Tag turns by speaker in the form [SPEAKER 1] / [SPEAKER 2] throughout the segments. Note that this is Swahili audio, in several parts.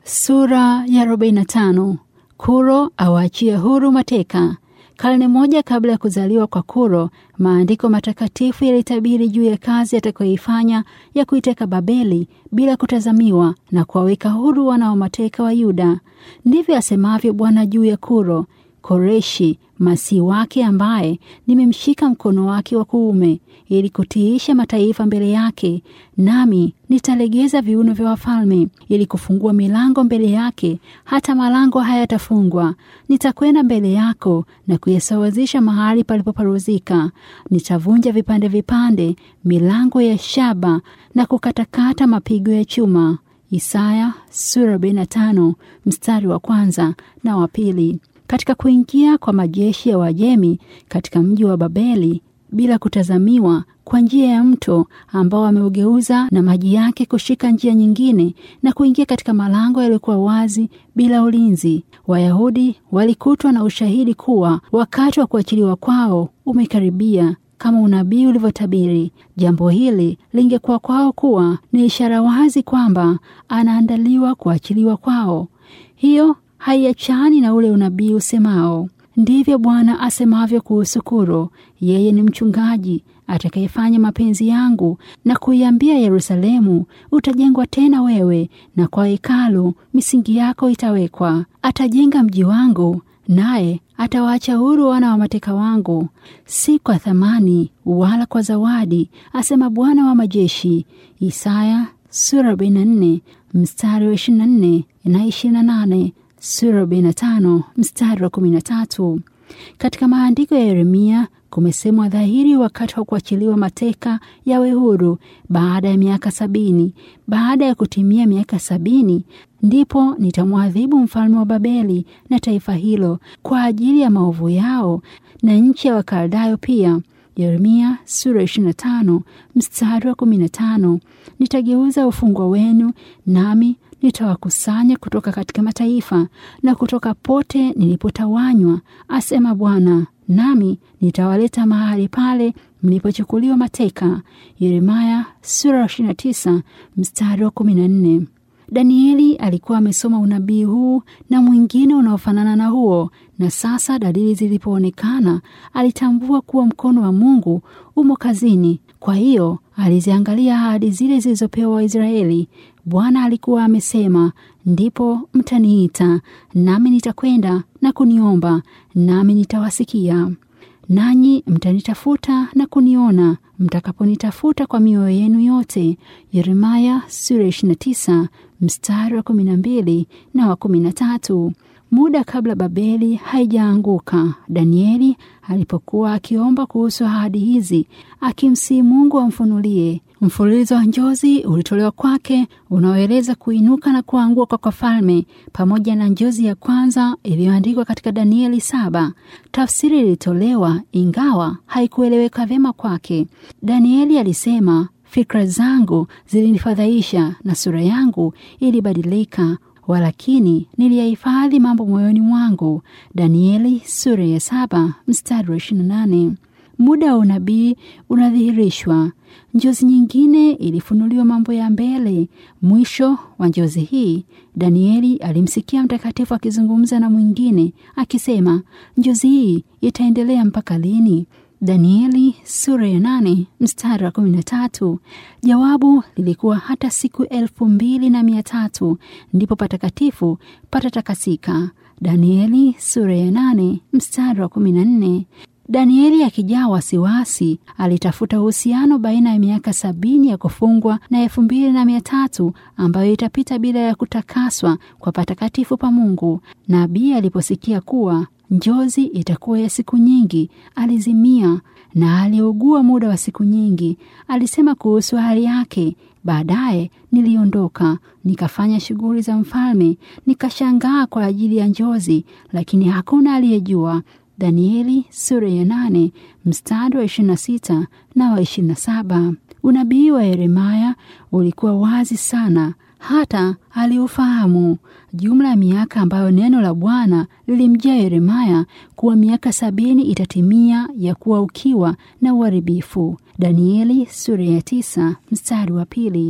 [SPEAKER 1] Sura ya 45. Kuro awaachie huru mateka. Karne moja kabla ya kuzaliwa kwa Kuro, maandiko matakatifu yalitabiri juu ya kazi atakayoifanya ya kuiteka Babeli bila kutazamiwa na kuwaweka huru wana wa mateka wa Yuda. Ndivyo asemavyo Bwana juu ya Kuro, Koreshi masihi wake, ambaye nimemshika mkono wake wa kuume ili kutiisha mataifa mbele yake, nami nitalegeza viuno vya wafalme ili kufungua milango mbele yake, hata malango hayatafungwa. Nitakwenda mbele yako na kuyasawazisha mahali palipoparuzika. Nitavunja vipande vipande milango ya shaba na kukatakata mapigo ya chuma. Isaya sura 45 mstari wa kwanza na wa pili. Katika kuingia kwa majeshi ya Wajemi katika mji wa Babeli bila kutazamiwa kwa njia ya mto ambao ameugeuza na maji yake kushika njia nyingine na kuingia katika malango yaliyokuwa wazi bila ulinzi, Wayahudi walikutwa na ushahidi kuwa wakati wa kuachiliwa kwao umekaribia kama unabii ulivyotabiri. Jambo hili lingekuwa kwao kuwa ni ishara wazi kwamba anaandaliwa kuachiliwa kwao. Hiyo haiachani na ule unabii usemao, ndivyo Bwana asemavyo kuhusu Kuro, yeye ni mchungaji atakayefanya mapenzi yangu na kuiambia Yerusalemu, utajengwa tena wewe, na kwa hekalu misingi yako itawekwa. Atajenga mji wangu, naye atawaacha huru wana wa mateka wangu, si kwa thamani wala kwa zawadi, asema Bwana wa majeshi. Isaya sura 44 mstari wa 24 na 28 sura 45 mstari wa 13. Katika maandiko ya Yeremia kumesemwa dhahiri wakati wa kuachiliwa mateka yawe huru baada ya miaka sabini. Baada ya kutimia miaka sabini, ndipo nitamwadhibu mfalme wa Babeli na taifa hilo kwa ajili ya maovu yao na nchi ya Wakaldayo pia. Yeremia sura 25 mstari wa 15. Nitageuza ufungwa wenu nami nitawakusanya kutoka katika mataifa na kutoka pote nilipotawanywa, asema Bwana, nami nitawaleta mahali pale mlipochukuliwa mateka. Yeremaya sura 29 mstari wa 14. Danieli alikuwa amesoma unabii huu na mwingine unaofanana na huo, na sasa dalili zilipoonekana, alitambua kuwa mkono wa Mungu umo kazini. Kwa hiyo aliziangalia ahadi zile zilizopewa Waisraeli. Bwana alikuwa amesema, ndipo mtaniita nami nitakwenda na kuniomba, nami nitawasikia. Nanyi mtanitafuta na kuniona mtakaponitafuta kwa mioyo yenu yote. Yeremaya sura 29 mstari wa 12 na wa 13. Muda kabla Babeli haijaanguka, Danieli alipokuwa akiomba kuhusu ahadi hizi, akimsihi Mungu amfunulie mfululizo wa njozi ulitolewa kwake unaoeleza kuinuka na kuanguka kwa falme, pamoja na njozi ya kwanza iliyoandikwa katika Danieli saba. Tafsiri ilitolewa ingawa haikueleweka vyema kwake. Danieli alisema, fikra zangu zilinifadhaisha na sura yangu ilibadilika, walakini niliyahifadhi mambo moyoni mwangu. Danieli sura ya saba mstari wa 28. Muda wa unabii unadhihirishwa. Njozi nyingine ilifunuliwa mambo ya mbele. Mwisho wa njozi hii, Danieli alimsikia mtakatifu akizungumza na mwingine akisema, njozi hii itaendelea mpaka lini? Danieli sura ya nane mstari wa kumi na tatu. Jawabu lilikuwa hata siku elfu mbili na mia tatu ndipo patakatifu patatakasika. Danieli sura ya nane mstari wa kumi na nne. Danieli akijaa wasiwasi alitafuta uhusiano baina ya miaka sabini ya kufungwa na elfu mbili na mia tatu ambayo itapita bila ya kutakaswa kwa patakatifu pa Mungu. Nabii aliposikia kuwa njozi itakuwa ya siku nyingi, alizimia na aliugua muda wa siku nyingi. Alisema kuhusu hali yake, baadaye niliondoka nikafanya shughuli za mfalme, nikashangaa kwa ajili ya njozi, lakini hakuna aliyejua. Danieli sura ya nane mstari wa 26 na wa 27. Unabii wa Yeremaya ulikuwa wazi sana, hata aliufahamu. Jumla ya miaka ambayo neno la Bwana lilimjia Yeremaya kuwa miaka sabini itatimia ya kuwa ukiwa na uharibifu. Danieli sura ya tisa mstari wa pili.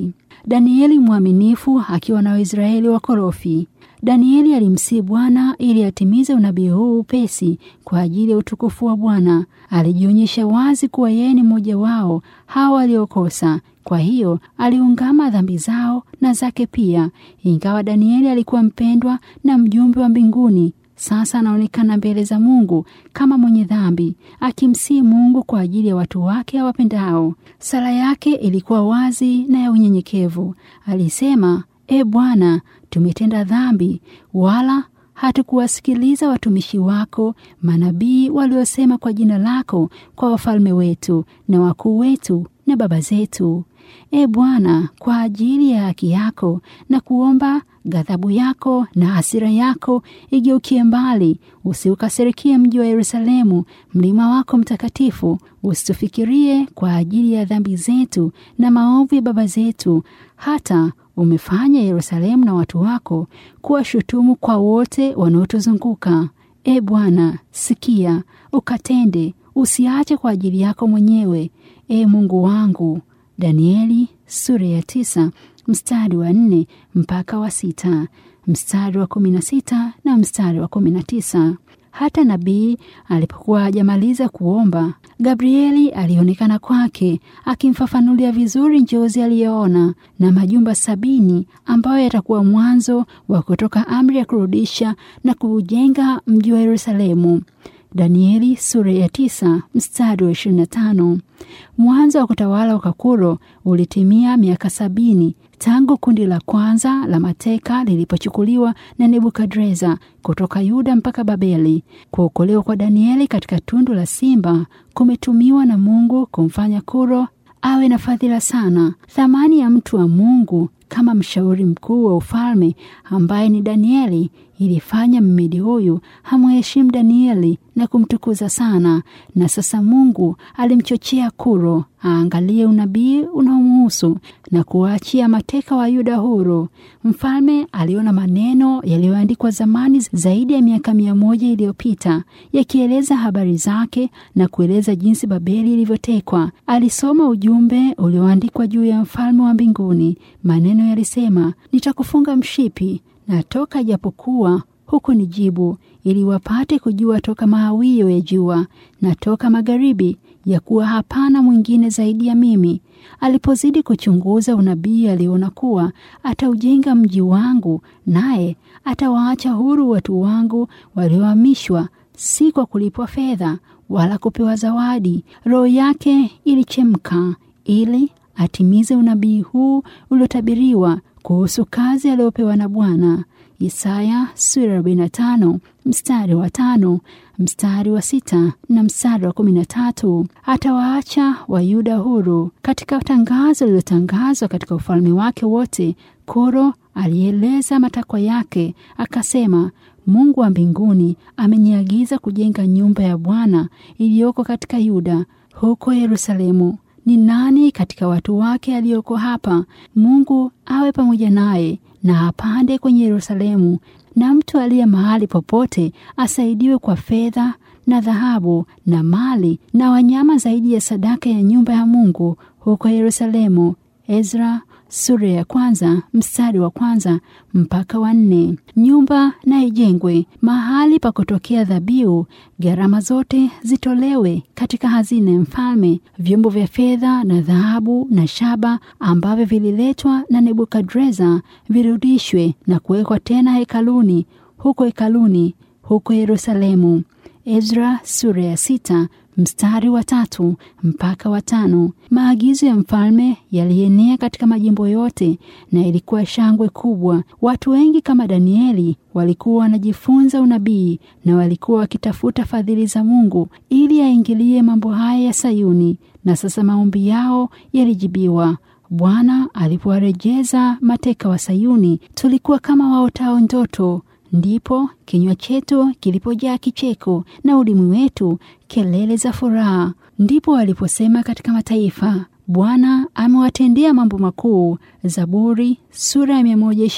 [SPEAKER 1] Danieli mwaminifu akiwa na Waisraeli wakorofi. Danieli alimsihi Bwana ili atimize unabii huu upesi kwa ajili ya utukufu wa Bwana. Alijionyesha wazi kuwa yeye ni mmoja wao hao waliokosa. Kwa hiyo aliungama dhambi zao na zake pia. Ingawa Danieli alikuwa mpendwa na mjumbe wa mbinguni, sasa anaonekana mbele za Mungu kama mwenye dhambi, akimsihi Mungu kwa ajili ya watu wake awapendao. Sala yake ilikuwa wazi na ya unyenyekevu. Alisema, E Bwana, tumetenda dhambi, wala hatukuwasikiliza watumishi wako manabii waliosema kwa jina lako kwa wafalme wetu na wakuu wetu na baba zetu. E Bwana, kwa ajili ya haki yako na kuomba ghadhabu yako na hasira yako igeukie mbali, usiukasirikie mji wa Yerusalemu, mlima wako mtakatifu. Usitufikirie kwa ajili ya dhambi zetu na maovu ya baba zetu, hata umefanya Yerusalemu na watu wako kuwa shutumu kwa wote wanaotuzunguka. E Bwana, sikia ukatende, usiache kwa ajili yako mwenyewe, e Mungu wangu. Danieli sura ya tisa mstari wa nne mpaka wa sita mstari wa kumi na sita na mstari wa kumi na tisa. Hata nabii alipokuwa hajamaliza kuomba, Gabrieli alionekana kwake akimfafanulia vizuri njozi aliyoona na majumba sabini ambayo yatakuwa mwanzo wa kutoka amri ya kurudisha na kuujenga mji wa Yerusalemu. Danieli sura ya tisa mstari wa ishirini na tano. Mwanzo wa kutawala kwa Kuro ulitimia miaka sabini tangu kundi la kwanza la mateka lilipochukuliwa na Nebukadreza kutoka Yuda mpaka Babeli. Kuokolewa kwa Danieli katika tundu la simba kumetumiwa na Mungu kumfanya Kuro awe na fadhila sana. Thamani ya mtu wa Mungu kama mshauri mkuu wa ufalme ambaye ni Danieli ilifanya mmedi huyu hamheshimu Danieli na kumtukuza sana. Na sasa Mungu alimchochea Kuro aangalie unabii unaomhusu na kuwaachia mateka wa Yuda huru. Mfalme aliona maneno yaliyoandikwa zamani zaidi ya miaka mia moja iliyopita yakieleza habari zake na kueleza jinsi Babeli ilivyotekwa. Alisoma ujumbe ulioandikwa juu ya mfalme wa mbinguni. Maneno yalisema, nitakufunga mshipi na toka japokuwa huku ni jibu, ili wapate kujua toka mahawio ya jua na toka magharibi, ya kuwa hapana mwingine zaidi ya mimi. Alipozidi kuchunguza unabii, aliona kuwa ataujenga mji wangu, naye atawaacha huru watu wangu waliohamishwa, si kwa kulipwa fedha wala kupewa zawadi. Roho yake ilichemka ili atimize unabii huu uliotabiriwa kuhusu kazi aliyopewa na Bwana. Isaya sura 45 mstari wa tano mstari wa sita na mstari wa kumi na tatu atawaacha Wayuda huru. Katika tangazo lililotangazwa katika ufalme wake wote, Kuro alieleza matakwa yake akasema, Mungu wa mbinguni ameniagiza kujenga nyumba ya Bwana iliyoko katika Yuda huko Yerusalemu. Ni nani katika watu wake aliyoko hapa? Mungu awe pamoja naye na apande kwenye Yerusalemu, na mtu aliye mahali popote asaidiwe kwa fedha na dhahabu na mali na wanyama zaidi ya sadaka ya nyumba ya Mungu huko Yerusalemu. Ezra sura ya kwanza mstari wa kwanza mpaka wa nne. Nyumba na ijengwe mahali pa kutokea dhabihu, gharama zote zitolewe katika hazina ya mfalme. Vyombo vya fedha na dhahabu na shaba ambavyo vililetwa na Nebukadreza virudishwe na kuwekwa tena hekaluni, huko hekaluni huko Yerusalemu. Ezra sura ya sita mstari wa tatu mpaka wa tano. Maagizo ya mfalme yalienea katika majimbo yote na ilikuwa shangwe kubwa. Watu wengi kama Danieli walikuwa wanajifunza unabii na walikuwa wakitafuta fadhili za Mungu ili aingilie mambo haya ya Sayuni, na sasa maombi yao yalijibiwa. Bwana alipowarejeza mateka wa Sayuni, tulikuwa kama waotao ndoto. Ndipo kinywa chetu kilipojaa kicheko na ulimi wetu kelele za furaha. Ndipo waliposema katika mataifa, Bwana amewatendea mambo makuu Zaburi sura ya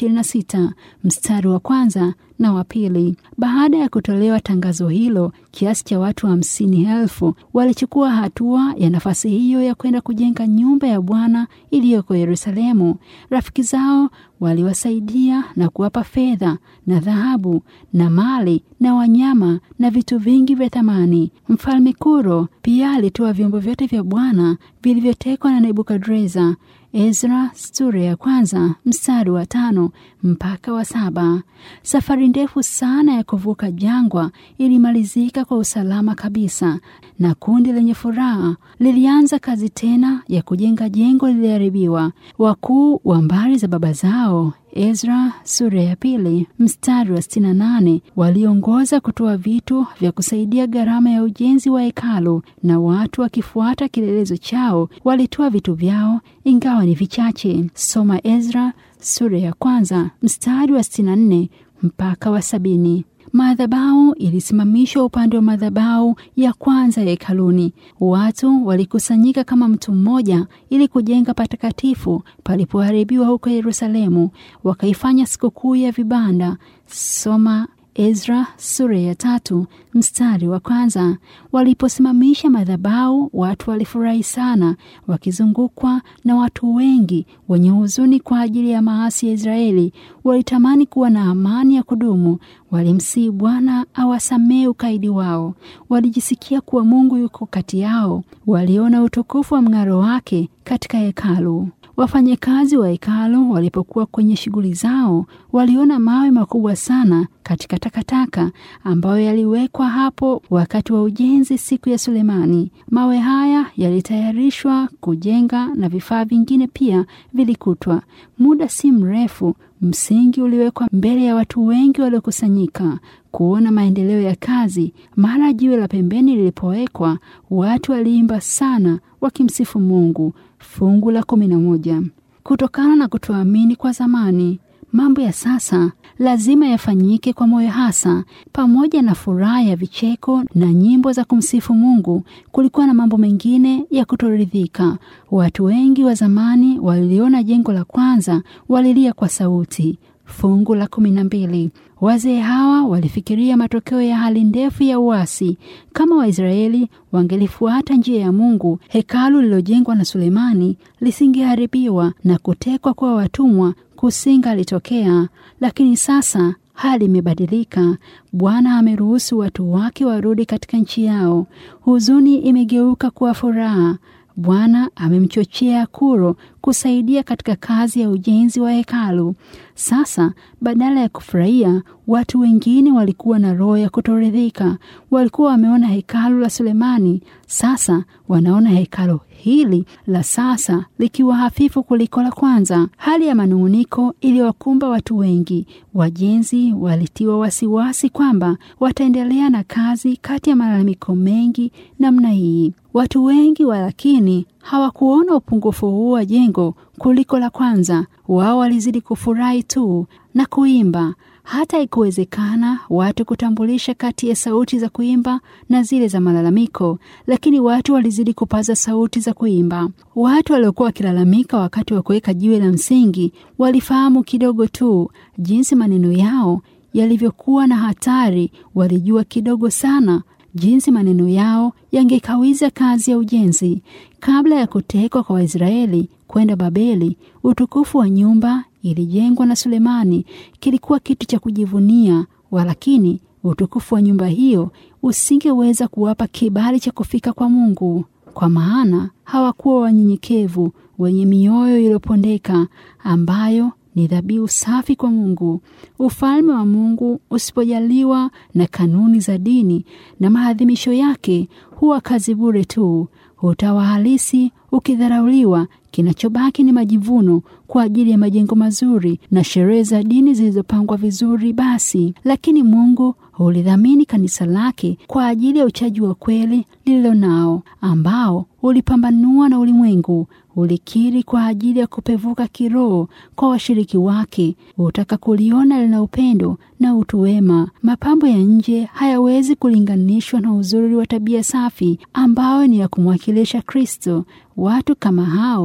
[SPEAKER 1] 126 mstari wa kwanza na wa pili. Baada ya kutolewa tangazo hilo, kiasi cha watu hamsini elfu walichukua hatua ya nafasi hiyo ya kwenda kujenga nyumba ya Bwana iliyoko Yerusalemu. Rafiki zao waliwasaidia na kuwapa fedha na dhahabu na mali na wanyama na vitu vingi vya thamani. Mfalme Kuro pia alitoa vyombo vyote vya Bwana vilivyotekwa na Nebukadreza. Ezra sura ya kwanza mstari wa tano mpaka wa saba. Safari ndefu sana ya kuvuka jangwa ilimalizika kwa usalama kabisa, na kundi lenye furaha lilianza kazi tena ya kujenga jengo liliharibiwa. Wakuu wa mbari za baba zao Ezra sura ya pili mstari wa sitini na nane waliongoza kutoa vitu vya kusaidia gharama ya ujenzi wa hekalu, na watu wakifuata kielelezo chao walitoa vitu vyao, ingawa ni vichache. Soma Ezra sura ya kwanza mstari wa sitini na nne mpaka wa sabini. Madhabahu ilisimamishwa upande wa madhabahu ya kwanza ya hekaluni. Watu walikusanyika kama mtu mmoja ili kujenga patakatifu palipoharibiwa huko Yerusalemu, wakaifanya sikukuu ya vibanda. Soma Ezra sura ya tatu mstari wa kwanza. Waliposimamisha madhabahu, watu walifurahi sana, wakizungukwa na watu wengi wenye huzuni kwa ajili ya maasi ya Israeli. Walitamani kuwa na amani ya kudumu. Walimsihi Bwana awasamehe ukaidi wao. Walijisikia kuwa Mungu yuko kati yao. Waliona utukufu wa mng'aro wake katika hekalu. Wafanyakazi wa hekalu walipokuwa kwenye shughuli zao, waliona mawe makubwa sana katika takataka ambayo yaliwekwa hapo wakati wa ujenzi siku ya Sulemani. Mawe haya yalitayarishwa kujenga na vifaa vingine pia vilikutwa. Muda si mrefu, msingi uliwekwa mbele ya watu wengi waliokusanyika kuona maendeleo ya kazi. Mara jiwe la pembeni lilipowekwa, watu waliimba sana wakimsifu Mungu. Fungu la kumi na moja. Kutokana na kutoamini kwa zamani, mambo ya sasa lazima yafanyike kwa moyo hasa. Pamoja na furaha ya vicheko na nyimbo za kumsifu Mungu, kulikuwa na mambo mengine ya kutoridhika. Watu wengi wa zamani waliliona jengo la kwanza, walilia kwa sauti. Fungu la kumi na mbili. Wazee hawa walifikiria matokeo ya hali ndefu ya uasi. Kama Waisraeli wangelifuata njia ya Mungu, hekalu lililojengwa na Sulemani lisingeharibiwa na kutekwa kwa watumwa kusingalitokea. Lakini sasa hali imebadilika. Bwana ameruhusu watu wake warudi katika nchi yao. Huzuni imegeuka kuwa furaha. Bwana amemchochea Kuro kusaidia katika kazi ya ujenzi wa hekalu. Sasa badala ya kufurahia, watu wengine walikuwa na roho ya kutoridhika. Walikuwa wameona hekalu la Sulemani, sasa wanaona hekalu hili la sasa likiwa hafifu kuliko la kwanza. Hali ya manung'uniko iliwakumba watu wengi. Wajenzi walitiwa wasiwasi kwamba wataendelea na kazi kati ya malalamiko mengi namna hii. Watu wengi walakini hawakuona upungufu huu wa jengo kuliko la kwanza. Wao walizidi kufurahi tu na kuimba, hata ikuwezekana watu kutambulisha kati ya sauti za kuimba na zile za malalamiko, lakini watu walizidi kupaza sauti za kuimba. Watu waliokuwa wakilalamika wakati wa kuweka jiwe la msingi walifahamu kidogo tu jinsi maneno yao yalivyokuwa na hatari. Walijua kidogo sana jinsi maneno yao yangekawiza kazi ya ujenzi. Kabla ya kutekwa kwa Waisraeli kwenda Babeli, utukufu wa nyumba ilijengwa na Sulemani kilikuwa kitu cha kujivunia, walakini utukufu wa nyumba hiyo usingeweza kuwapa kibali cha kufika kwa Mungu, kwa maana hawakuwa wanyenyekevu, wenye mioyo iliyopondeka, ambayo ni dhabihu safi kwa Mungu. Ufalme wa Mungu usipojaliwa na kanuni za dini na maadhimisho yake, huwa kazi bure tu. Utawa halisi ukidharauliwa, kinachobaki ni majivuno kwa ajili ya majengo mazuri na sherehe za dini zilizopangwa vizuri. Basi lakini Mungu hulidhamini kanisa lake kwa ajili ya uchaji wa kweli lililo nao, ambao ulipambanua na ulimwengu ulikiri kwa ajili ya kupevuka kiroho kwa washiriki wake, utaka kuliona lina upendo na utu wema. Mapambo ya nje hayawezi kulinganishwa na uzuri wa tabia safi ambao ni ya kumwakilisha Kristo. Watu kama hao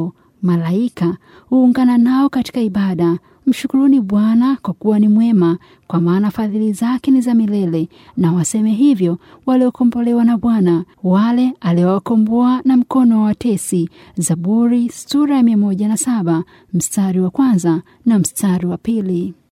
[SPEAKER 1] Malaika huungana nao katika ibada. Mshukuruni Bwana kwa kuwa ni mwema, kwa maana fadhili zake ni za milele. Na waseme hivyo waliokombolewa na Bwana, wale aliowakomboa na mkono wa watesi. Zaburi sura ya mia moja na saba mstari wa kwanza na mstari wa pili.